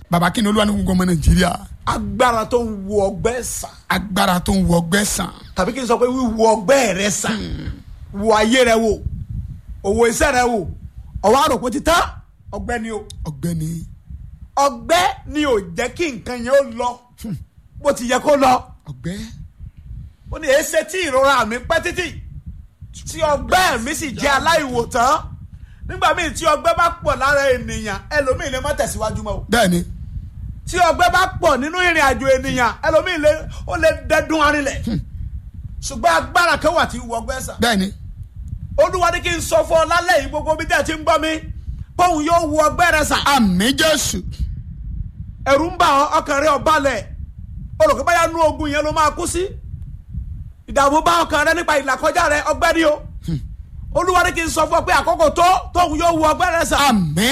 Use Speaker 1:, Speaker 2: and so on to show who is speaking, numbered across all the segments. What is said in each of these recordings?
Speaker 1: bàbá kí ni olúwa ní gbogbo ọmọ nàìjíríà
Speaker 2: agbára tó ń wo ọgbẹ́ sàn
Speaker 1: agbára tó ń wọ ọgbẹ́ sàn
Speaker 2: tàbí kí n sọ pé wíwo ọgbẹ́ rẹ sàn wo ayé rẹ wò òwò iṣẹ́ rẹ wò ọwọ́ àròpọ̀ ti tán ọgbẹ́ ni o
Speaker 1: ọ̀gbẹ́ni
Speaker 2: ọgbẹ́ ni ò jẹ́ kí nǹkan yẹn ó lọ bó ti yẹ kó lọ
Speaker 1: ọ̀gbẹ́
Speaker 2: ó ní èéṣe tí ìrora mi pẹ́ títì tí ọgbẹ́ mi sì jẹ́ aláìwòtán nígbà míì tí ọgbẹ́ bá pọ̀ lára ènìyàn ẹlòmíì lè má tẹ̀síwájú mọ́ o
Speaker 1: bẹ́ẹ̀ ni
Speaker 2: tí ọgbẹ́ bá pọ̀ nínú ìrìn àjò ènìyàn ẹlòmíì lè ó lè dẹ́dún arinlẹ̀ ṣùgbọ́n agbára kan wà tí wọ ọgbẹ́ sàn
Speaker 1: bẹ́ẹ̀ ni
Speaker 2: olúwa ní kí n sọ fún ọ lálẹ́ yìí gbogbo bí tẹ́ ẹ ti ń gbọ́ mi póun yóò wọ ọgbẹ́ rẹ sàn
Speaker 1: àmì jésù
Speaker 2: ẹ̀rù ń bà ọ́ ọkàn rẹ ò balẹ̀ olùkọ́ báyà nú ogun yẹn ló máa kú sí ìdààmú bá ọkàn rẹ nípa ìlàkọjá rẹ ọgbẹ́ ni o olúwa ní kí n sọ fún ọ pé àkókò tó tóun yóò wọ ọgbẹ́ rẹ sàn.
Speaker 1: àmì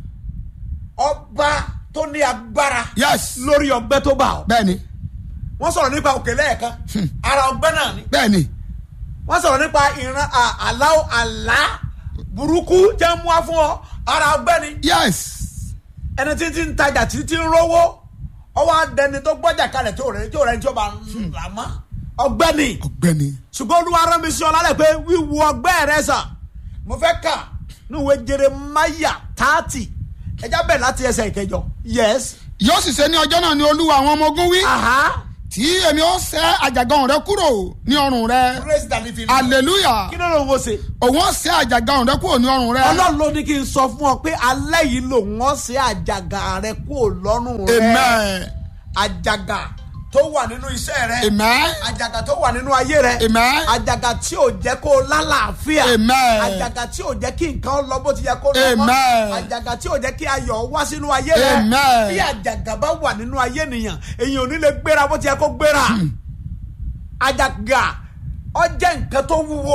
Speaker 2: ọba tó ní agbára
Speaker 1: yes
Speaker 2: lórí ọgbẹ́ tó bá ọ
Speaker 1: bẹ́ẹ̀ ni
Speaker 2: wọ́n sọ̀rọ̀ nípa òkè lẹ́ẹ̀kan ara ọgbẹ́ náà ni
Speaker 1: bẹ́ẹ̀ ni
Speaker 2: wọ́n sọ̀rọ̀ nípa ìran à- àlá àlá burúkú jẹ́ mú wá fún ọ ara ọgbẹ́ ni
Speaker 1: yes
Speaker 2: ẹni tí ti ń tajà tí ti ń rówó ọwọ́ adẹni tó gbọ́jà kalẹ̀ tó rẹ̀ tó rẹ̀ tí ó bá ń rà mọ́ ọgbẹ́ ni
Speaker 1: ọ̀gbẹ́ni
Speaker 2: ṣùgbọ́n olúwa rán mi sí ọ lálẹ́ pé wíwo ọgbẹ́ rẹ sàn mo fẹ́ kà ní ìwé Jeremáyà tààtì ẹjá bẹ̀ láti ẹsẹ̀ ìkẹjọ yes
Speaker 1: yóò sì ṣe ní ọjọ́ náà ni olúwa àwọn ọmọ ogun wí
Speaker 2: aha
Speaker 1: tí èmi ó ṣẹ́ àjàgàn rẹ kúrò ní ọrùn rẹ
Speaker 2: praise the living Lord.
Speaker 1: hallelujah
Speaker 2: kí ló ló ń wo ṣe
Speaker 1: òun ó ṣẹ́ àjàgàn rẹ kúrò ní ọrùn rẹ
Speaker 2: ọlọ́run ló ní kí n sọ fún ọ pé alẹ́ yìí lòun ọ́ sí àjàgà rẹ kúrò lọ́rùn rẹ
Speaker 1: amen
Speaker 2: àjàgà tó wà nínú iṣẹ́ rẹ
Speaker 1: amen
Speaker 2: àjàgà tó wà nínú ayé rẹ
Speaker 1: amen
Speaker 2: àjàgà tí ò jẹ́ kó o lálàáfíà
Speaker 1: Amen.
Speaker 2: àjàgà tí ò jẹ́ kí nǹkan lọ bó ti yẹ kó lọ mọ́
Speaker 1: Amen.
Speaker 2: àjàgà tí ò jẹ́ kí ayọ̀ wá sínú ayé rẹ
Speaker 1: Amen.
Speaker 2: bí àjàgà bá wà nínú ayé nìyàn èyàn ò ní lè gbéra bó ti yẹ kó gbéra àjàgà ó jẹ́ nǹkan tó wúwo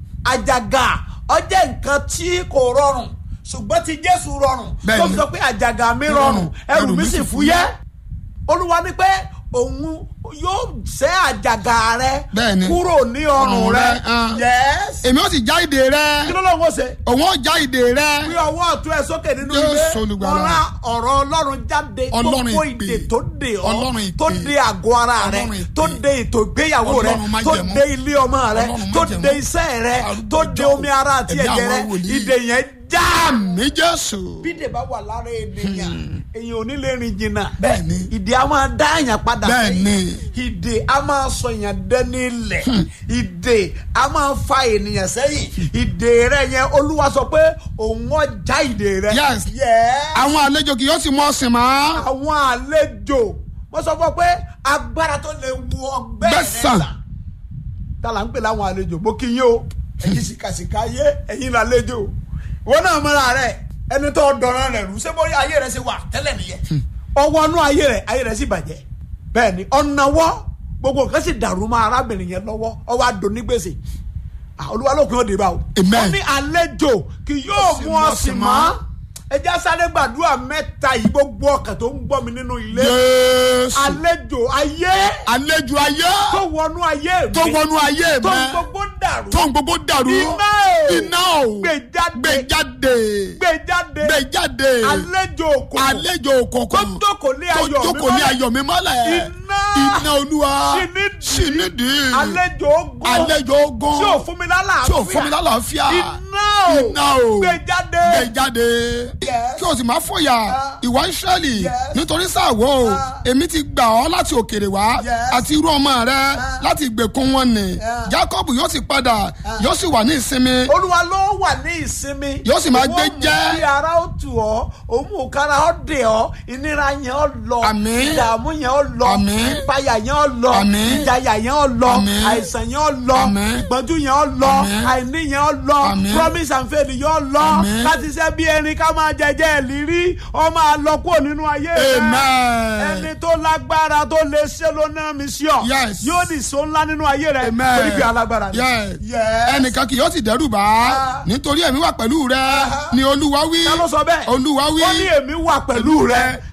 Speaker 2: àjàgà ó jẹ́ nǹkan tí kò rọrùn ṣùgbọ́n ti Jésù rọrùn
Speaker 1: Bẹ́ẹ̀ni.
Speaker 2: tó fi sọ pé àjàgà mi rọrùn ẹrù mi sì fúyẹ́ olúwa ní pé òun yóò ṣẹ́ àjàgà rẹ
Speaker 1: Bẹ́ẹ̀ni.
Speaker 2: kúrò ní ọrùn
Speaker 1: Ọrùn
Speaker 2: rẹ
Speaker 1: rẹ, ah.
Speaker 2: yes
Speaker 1: èmi ó sì já ìdè rẹ
Speaker 2: kí ló lóun ó ṣe
Speaker 1: òun ó já ìdè rẹ
Speaker 2: fi ọwọ́ ọ̀tún ẹ̀ sókè nínú
Speaker 1: Jésù
Speaker 2: ilé
Speaker 1: Olùgbàlà.
Speaker 2: wọ́n rá ọ̀rọ̀ ọlọ́run jáde tó
Speaker 1: Ọlọ́run
Speaker 2: kó
Speaker 1: ìpè.
Speaker 2: ìdè tó dè ọ́
Speaker 1: Ọlọ́run ìpè.
Speaker 2: tó dè àgọ́ ara rẹ
Speaker 1: Ọlọ́run ìpè.
Speaker 2: tó dè ètò ìgbéyàwó rẹ
Speaker 1: Ọlọ́run
Speaker 2: tó
Speaker 1: májẹ̀mú.
Speaker 2: dè ilé ọmọ rẹ
Speaker 1: Ọlọ́run
Speaker 2: tó
Speaker 1: májẹ̀mú.
Speaker 2: dè iṣẹ́ rẹ
Speaker 1: Arúgbó
Speaker 2: tó dè
Speaker 1: ọjọ́.
Speaker 2: omi ara àti
Speaker 1: Ẹ̀mí
Speaker 2: ẹ̀jẹ̀ rẹ
Speaker 1: àwọn wòlíì.
Speaker 2: ìdè yẹn já
Speaker 1: àmì jésù
Speaker 2: bídè bá wà lára ènìyàn èyàn ò ní lè rìn jìnnà
Speaker 1: Bẹ́ẹ̀ni.
Speaker 2: ìdè a máa dá èèyàn padà
Speaker 1: Bẹ́ẹ̀ni.
Speaker 2: ìdè a máa sọ èèyàn dẹni ilẹ̀ ìdè a máa fa ènìyàn sẹ́yìn ìdè rẹ yẹn olúwa sọ pé òun ọjà ìdè rẹ
Speaker 1: Yes.
Speaker 2: Yes.
Speaker 1: àwọn àlejò kì yóò sì mọ ọsìn mọ́
Speaker 2: àwọn àlejò mo sọ fún ọ pé agbára tó lè wu ọgbẹ́ rẹ
Speaker 1: Gbẹ̀san.
Speaker 2: sà tá là ń pè láwọn àlejò mo kí yín o ẹ̀yin sìkàsìkà ayé ẹ̀yin làlejò wọn náà mọ́ra rẹ ẹni tó dọ̀rọ̀ rẹ rú ṣé bóyá ayé rẹ ṣe wà tẹ́lẹ̀ nìyẹn ọwọ́ inú ayé rẹ ayé rẹ sì bàjẹ́ bẹ́ẹ̀ ni ọ̀nàwọ́ gbogbo nǹkan sì dàrú mọ́ arábìnrin yẹn lọ́wọ́ ọwọ́ adùn ní gbèsè Ah, olúwa ló kún ó dé bá o
Speaker 1: Amen.
Speaker 2: ó ní àlejò kì yóò mú ọ sí mọ́ ẹjẹ́ sáré gbàdúrà mẹ́ta yìí gbogbo ọkàn tó ń gbọ́ mi nínú ilé
Speaker 1: jésù
Speaker 2: àlejò ayé
Speaker 1: àlejò ayé
Speaker 2: tó wọnú ayé mi
Speaker 1: tó wọnú ayé
Speaker 2: tó
Speaker 1: mẹ
Speaker 2: ń gbogbo dàrú
Speaker 1: tó ń gbogbo dàrú
Speaker 2: Iná o.
Speaker 1: iná o
Speaker 2: gbé jáde
Speaker 1: gbé jáde
Speaker 2: gbé jáde
Speaker 1: gbé jáde
Speaker 2: àlejò òkò
Speaker 1: àlejò
Speaker 2: tó
Speaker 1: òkùnkùn
Speaker 2: jókòó lé
Speaker 1: tó
Speaker 2: ayọ̀ mi
Speaker 1: jókòó ní
Speaker 2: mọ́lẹ̀.
Speaker 1: ayọ̀ mi mọ́lẹ̀
Speaker 2: Iná.
Speaker 1: iná olúwa
Speaker 2: Ṣìnídìí.
Speaker 1: ṣìnídìí
Speaker 2: àlejò ogun
Speaker 1: àlejò ogun
Speaker 2: tí ò fún mi lálàáfíà
Speaker 1: tí ò fún mi lálàáfíà
Speaker 2: iná o
Speaker 1: iná o
Speaker 2: gbé jáde
Speaker 1: gbé jáde
Speaker 2: Yes.
Speaker 1: kí o sì máa fòyà
Speaker 2: Ah.
Speaker 1: ìwà ìsírẹ́lì
Speaker 2: Yes.
Speaker 1: nítorí sáàwó
Speaker 2: Ah.
Speaker 1: èmi ti gbà ọ́ láti òkèrè wá
Speaker 2: Yes.
Speaker 1: àti irú ọmọ rẹ láti ìgbèkùn wọn nì
Speaker 2: Ah.
Speaker 1: Jacob yóò sì padà yóò sì wà ní ìsinmi
Speaker 2: olúwa ló wà ní ìsinmi
Speaker 1: Yóò sì máa
Speaker 2: Òun
Speaker 1: gbé
Speaker 2: ó mú
Speaker 1: jẹ́.
Speaker 2: kí ara ó tù ọ́ òun mú kára ó dè ọ́ ìnira yẹn ó lọ
Speaker 1: Àmín.
Speaker 2: ìdààmú yẹn ó lọ
Speaker 1: Àmín.
Speaker 2: ìpayà yẹn ó lọ
Speaker 1: Àmín.
Speaker 2: ìjayà yẹn ó lọ
Speaker 1: Àmín.
Speaker 2: àìsàn yẹn ó lọ
Speaker 1: Àmín.
Speaker 2: ìgbọ́njú yẹn ó lọ
Speaker 1: Àmín.
Speaker 2: àìní yẹn ó lọ
Speaker 1: Àmín.
Speaker 2: promise and faith yẹn ó lọ
Speaker 1: Àmín.
Speaker 2: láti ṣe bí erin ká máa jẹjẹ ìlírí ó máa lọ kúrò nínú ayé rẹ
Speaker 1: amen
Speaker 2: ẹni tó lágbára tó lè ṣe ló ná mi sí ọ
Speaker 1: Yes.
Speaker 2: yóò ní so ńlá nínú ayé rẹ
Speaker 1: amen
Speaker 2: torí pé alágbára ni.
Speaker 1: Yes.
Speaker 2: Yes.
Speaker 1: ẹnìkan kì yóò sì dẹ́rù bá
Speaker 2: Ah.
Speaker 1: nítorí ẹ̀mí wà pẹ̀lú rẹ ni olúwa wí
Speaker 2: ta ló sọ bẹ́ẹ̀
Speaker 1: olúwa wí
Speaker 2: ó ní èmi wà pẹ̀lú rẹ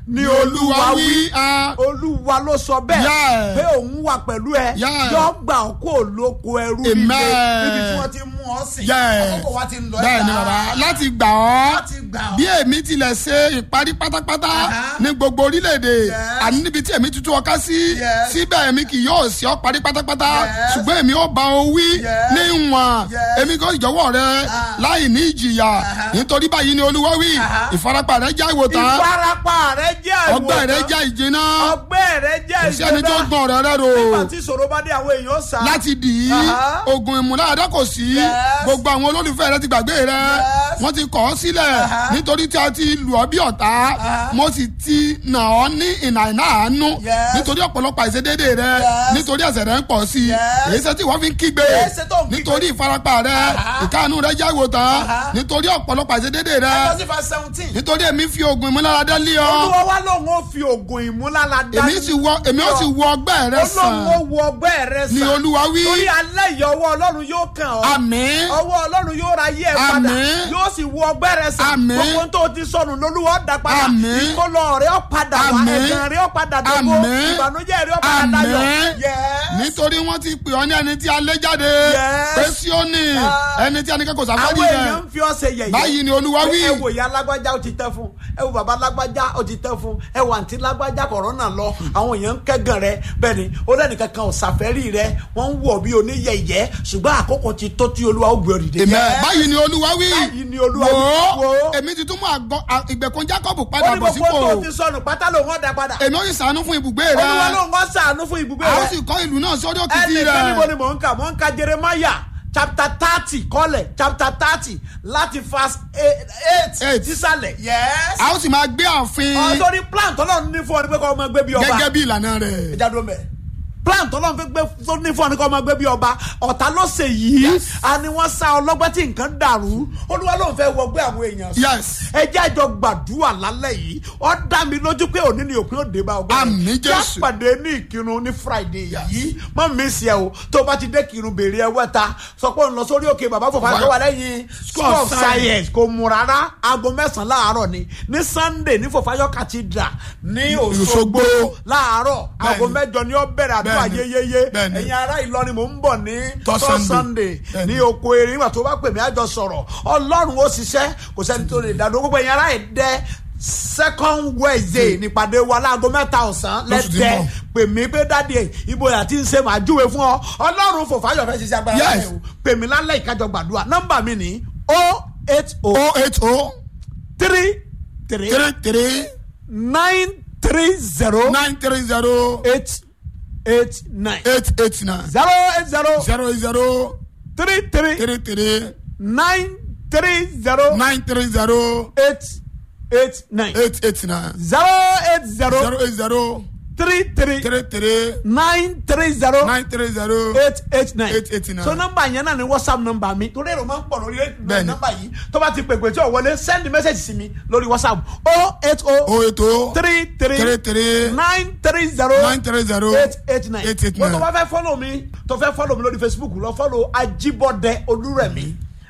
Speaker 2: ni olúwa wí
Speaker 1: ah,
Speaker 2: olúwa ló sọ bẹ́ẹ̀
Speaker 1: Yeah.
Speaker 2: pé òun wà pẹ̀lú ẹ
Speaker 1: Yeah.
Speaker 2: yọ gbà ọ́ kó lóko ẹrú nílé
Speaker 1: Amen.
Speaker 2: níbi tí wọ́n ti mú ọ sìn
Speaker 1: Yes.
Speaker 2: àkókò wa ti ń lọ
Speaker 1: bẹ́ẹ̀ ni
Speaker 2: ẹ̀ka.
Speaker 1: bàbá láti gbà ọ́
Speaker 2: Láti gbà ọ́.
Speaker 1: bí èmi tilẹ̀ ṣe ìparí pátápátá
Speaker 2: Aha.
Speaker 1: ní gbogbo orílẹ̀-èdè
Speaker 2: Yes.
Speaker 1: àní níbi tí èmi tuntun ọká sí
Speaker 2: Yes.
Speaker 1: síbẹ̀ èmi kì yóò ṣe ọ́ parí pátápátá
Speaker 2: Yes.
Speaker 1: ṣùgbọ́n èmi ó bá ọ wí
Speaker 2: Yes.
Speaker 1: ní ìwọ̀n
Speaker 2: Yes.
Speaker 1: èmi kò jọ̀wọ́ rẹ
Speaker 2: Ah.
Speaker 1: láì ní ìjìyà nítorí báyìí ni olúwa wí
Speaker 2: Aha.
Speaker 1: ìfarapa rẹ já ìwòtán
Speaker 2: ìfarapa rẹ jẹ́ àìwòsàn
Speaker 1: ọgbẹ́ rẹ já ìjìnà
Speaker 2: ọgbẹ́ rẹ jẹ́
Speaker 1: kò sí ẹni tó
Speaker 2: ìjọba
Speaker 1: gbọ́n rẹ rẹ rò
Speaker 2: nígbà tí ìṣòro bá dé àwọn èèyàn sá
Speaker 1: láti dì í
Speaker 2: Aha.
Speaker 1: oògùn ìmúláradá kò sí
Speaker 2: Yes.
Speaker 1: gbogbo àwọn olólùfẹ́ rẹ ti gbàgbé rẹ
Speaker 2: Yes.
Speaker 1: wọ́n ti kọ̀ ọ́ sílẹ̀
Speaker 2: Aha.
Speaker 1: nítorí tí a ti lù ọ́ bí ọ̀tá
Speaker 2: Aha.
Speaker 1: mo sì ti nà ọ́ ní ìnà ìnà àánú
Speaker 2: Yes.
Speaker 1: nítorí ọ̀pọ̀lọpọ̀ àìṣedéédé rẹ
Speaker 2: Yes.
Speaker 1: nítorí ẹ̀ṣẹ̀ rẹ ń pọ̀ sí i
Speaker 2: Yes.
Speaker 1: èyí ṣe tí wọ́n fi ń kígbe
Speaker 2: Èyí ṣe tó ń kígbe.
Speaker 1: nítorí ìfarapa rẹ
Speaker 2: Aha.
Speaker 1: ìkáàánú rẹ já ìwòtán
Speaker 2: Aha.
Speaker 1: nítorí ọ̀pọ̀lọpọ̀ àìṣedéédé rẹ
Speaker 2: ẹgbẹ́ sí fa seventeen
Speaker 1: nítorí èmi fi oògùn ìmúláradá lé ọ
Speaker 2: olúwa wá lòun ó fi oògùn ìmúláradá
Speaker 1: èmi sì wọ èmi ó sì wọ ọgbẹ́ rẹ sàn
Speaker 2: olóhùn ó wo ọgbẹ́ rẹ sàn
Speaker 1: ni olúwa wí
Speaker 2: torí alẹ́ yìí ọwọ́ ọlọ́run yóò kàn ọ́
Speaker 1: àmín
Speaker 2: ọwọ́ ọlọ́run yóò ra yé ẹ padà
Speaker 1: Àmín.
Speaker 2: yóò sì wo ọgbẹ́ rẹ sàn
Speaker 1: Àmín.
Speaker 2: gbogbo tó ti sọnù lolúwa ó dá padà
Speaker 1: Àmín.
Speaker 2: ìkólọ rẹ ó padà wá
Speaker 1: Àmín.
Speaker 2: ẹ̀gàn rẹ ó padà dógó
Speaker 1: Àmín.
Speaker 2: ìbànújẹ́ rẹ ó padà dayọ̀
Speaker 1: Àmín.
Speaker 2: Yes.
Speaker 1: nítorí wọ́n ti pè ọ́ ní ẹni tí a lé jáde
Speaker 2: Yes.
Speaker 1: pé Síónì
Speaker 2: Ah.
Speaker 1: ẹni tí a ní kẹ́kọ̀ọ́ sáfárì
Speaker 2: àwọn èèyàn
Speaker 1: rẹ̀
Speaker 2: ń fi ọsẹ yẹ̀yẹ́
Speaker 1: báyìí ni olúwa wí
Speaker 2: ẹ wò ìyá lágbájá ó ti tẹ́ fún ẹ wò bàbá lágbájá ó ti tẹ́ fún ẹ wò àǹtí lágbájá kọ̀rọ̀nà lọ àwọn èèyàn ń kẹ́gàn rẹ bẹ́ẹ̀ ni ó lẹ́nìkan kan ò ṣàfẹ́rí rẹ wọ́n ń wọ̀ bí oníyẹ̀yẹ́ ṣùgbọ́n àkókò ti tó tí olúwa ó gbé ọ dìde.
Speaker 1: Amen.
Speaker 2: Yes.
Speaker 1: báyìí ni olúwa wí
Speaker 2: Báyìí ni Olúwa wí.
Speaker 1: wò
Speaker 2: Wò
Speaker 1: ó
Speaker 2: ó.
Speaker 1: èmi ti tún mú àgọ́ à- ìgbèkùn Jákọ́bù
Speaker 2: ó
Speaker 1: padà
Speaker 2: ní
Speaker 1: bọ̀
Speaker 2: gbogbo
Speaker 1: sípò
Speaker 2: tó ti sọnù pátá lòun ọ̀dà padà
Speaker 1: èmi ó sì ṣàánú fún ibùgbé rẹ
Speaker 2: olúwa lòun ọ̀ sàánú fún ibùgbé
Speaker 1: a ó
Speaker 2: rẹ
Speaker 1: sì kọ́ ìlú náà sórí òkìtì
Speaker 2: ẹnìkan níbo
Speaker 1: rẹ̀
Speaker 2: ni mò ń kà mò ń ka Jeremiah chapter thirty kọ́lẹ̀ chapter thirty láti verse eight
Speaker 1: Eight.
Speaker 2: sísàlẹ̀ yes.
Speaker 1: a ó sì máa gbé ààfin
Speaker 2: ọ̀dọ́rí plan tọ́lọ́run ní fún ọ ní pé kọ́ ọmọ gbé bí ọba
Speaker 1: gẹ́gẹ́ bí ìlànà rẹ̀
Speaker 2: ìjà dó mẹ́ plan tọ́lọ́run fi gbé tó ní fún ọ ní kọ́ ọmọ gbé bí ọba ọ̀tá ló ṣe yìí a ní wọ́n sá ọlọ́gbẹ́ tí nǹkan dàrú olúwa ló ń fẹ́ wọgbé àwọn èèyàn sùn
Speaker 1: yes
Speaker 2: ẹ jẹ́ àjọ gbàdúrà lálẹ́ yìí ó dá mi lójú pé òní ni òpin òde bá ọgbẹ́
Speaker 1: Àmín
Speaker 2: já
Speaker 1: Jésù.
Speaker 2: pàdé ní ìkírun ní friday yìí má mi sí ẹ o tó bá ti dé kírun béèrè ẹ wẹ́ta sọ pé òun lọ sórí òkè bàbá fòfà tó wà lẹ́yìn school of science kò mú rárá aago mẹ́sàn-án láàárọ̀ ni ní sunday ní fòfáyọ́ cathedral ní òṣogbo
Speaker 1: Òṣogbo.
Speaker 2: láàárọ̀ aago
Speaker 1: Bẹ́ẹ̀ni.
Speaker 2: mẹ́jọ ni ó bẹ̀rẹ̀ àdúrà
Speaker 1: Bẹ́ẹ̀ni.
Speaker 2: yéyéyé
Speaker 1: Bẹ́ẹ̀ni.
Speaker 2: ẹ̀yin ará ìlọrin mò ń bọ̀ ní
Speaker 1: Third
Speaker 2: third
Speaker 1: Sunday.
Speaker 2: sunday
Speaker 1: Bẹ́ẹ̀ni.
Speaker 2: ní oko erin nígbà tó bá pè mí àjọ sọ̀rọ̀ ọlọ́run ó ṣiṣẹ́ kò sẹ́ni tó lè dádó gbogbo ẹ̀yin ará ìdẹ́ second wednesday nípàdé wa láago mẹ́ta ọ̀sán
Speaker 1: Lóṣù tí ń
Speaker 2: lẹ́dẹ́
Speaker 1: bọ̀.
Speaker 2: pè mí pé dáàdi ẹ̀ ibo yà ti ń ṣe màá júwe fún ọ ọlọ́run fòfáyọ̀ fẹ́ ṣiṣẹ́ agbára
Speaker 1: Yes.
Speaker 2: rẹ̀ o pè mí lálẹ́ ìkájọ gbàdúrà nọ́mbà mi ní o eight o
Speaker 1: o eight o
Speaker 2: three three
Speaker 1: three three
Speaker 2: nine three zero
Speaker 1: nine three zero
Speaker 2: eight eight nine
Speaker 1: eight eight nine
Speaker 2: zero eight zero
Speaker 1: zero zero
Speaker 2: three three
Speaker 1: three three
Speaker 2: nine three zero
Speaker 1: nine three zero
Speaker 2: eight eight nine
Speaker 1: eight eight nine
Speaker 2: zero eight zero
Speaker 1: zero eight zero
Speaker 2: three three
Speaker 1: three three
Speaker 2: nine three zero
Speaker 1: nine three zero
Speaker 2: eight eight nine
Speaker 1: eight eight nine.
Speaker 2: so nọ́mbà yẹn náà ni whatsapp nọ́mbà mi torí èrò máa ń pọ̀ lórí
Speaker 1: Bẹ́ẹ̀ni.
Speaker 2: nọ́mbà yìí tó bá ti pèpè tí ò wọlé send message sí mi lórí whatsapp o eight o
Speaker 1: o eight o
Speaker 2: three
Speaker 1: three
Speaker 2: three
Speaker 1: three
Speaker 2: nine three zero
Speaker 1: nine three zero
Speaker 2: eight eight nine
Speaker 1: eight eight
Speaker 2: wọ́n tó
Speaker 1: nine.
Speaker 2: bá fẹ́ follow mi tó fẹ́ follow mi lórí facebook lọ follow ajibọdẹ olúrẹ̀mí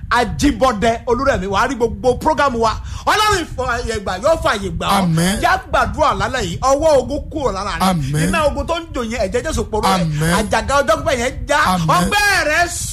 Speaker 2: ajibọdẹ olúrẹ̀mí wàá rí gbogbo program wa ọlọ́run ìfọyẹ̀gbà yóò fàyè gbà ọ́
Speaker 1: Àmín.
Speaker 2: yá gbàdúrà lálẹ́ yìí ọwọ́ ogun kúrò lára rẹ̀
Speaker 1: Àmín.
Speaker 2: iná ogun tó ń jò yẹn ẹ̀jẹ̀ jésù poró rẹ̀
Speaker 1: Àmín.
Speaker 2: àjàgà ọjọ́ pípẹ́ yẹn já
Speaker 1: Àmín.
Speaker 2: ọgbẹ́ rẹ̀